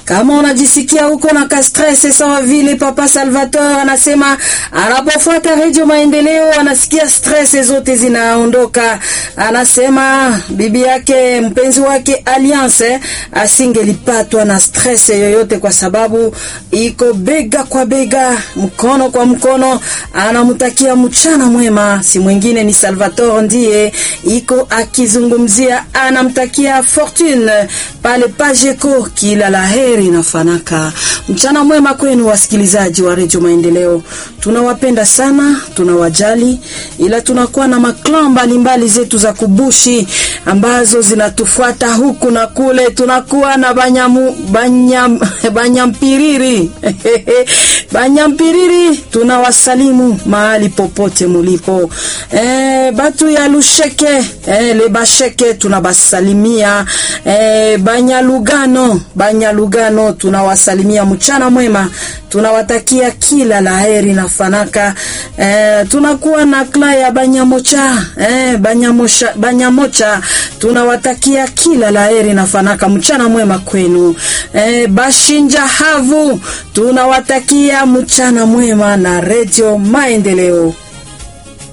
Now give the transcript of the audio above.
Kama unajisikia huko na kastress sawa vile Papa Salvatore anasema anapofuata Radio Maendeleo anasikia stress zote zinaondoka. Anasema bibi yake mpenzi wake Alliance asingelipatwa na stress yoyote kwa sababu iko bega kwa bega, mkono kwa mkono. Anamtakia mchana mwema, si mwingine ni Salvatore ndiye iko akizungumzia, anamtakia Fortune pale Pajeko kila laheri na fanaka. Mchana mwema kwenu wasikilizaji wa Radio Maendeleo, tunawapenda sana, tunawajali, ila tunakuwa na maklan mbalimbali zetu za kubushi ambazo zinatufuata huku na kule. Tunakuwa na banyamu, banyam, banyampiriri banyampiriri, tunawasalimu mahali popote mulipo. E, batu ya Lusheke e, le basheke tunabasalimia e, Banyalugano Banyalugano tunawasalimia mchana mwema, tunawatakia kila laheri na fanaka. E, tunakuwa na kla ya Banyamocha e, Banyamocha, Banyamocha tunawatakia kila laheri na fanaka, mchana mwema kwenu. E, Bashinja Havu tunawatakia mchana mwema na Radio Maendeleo.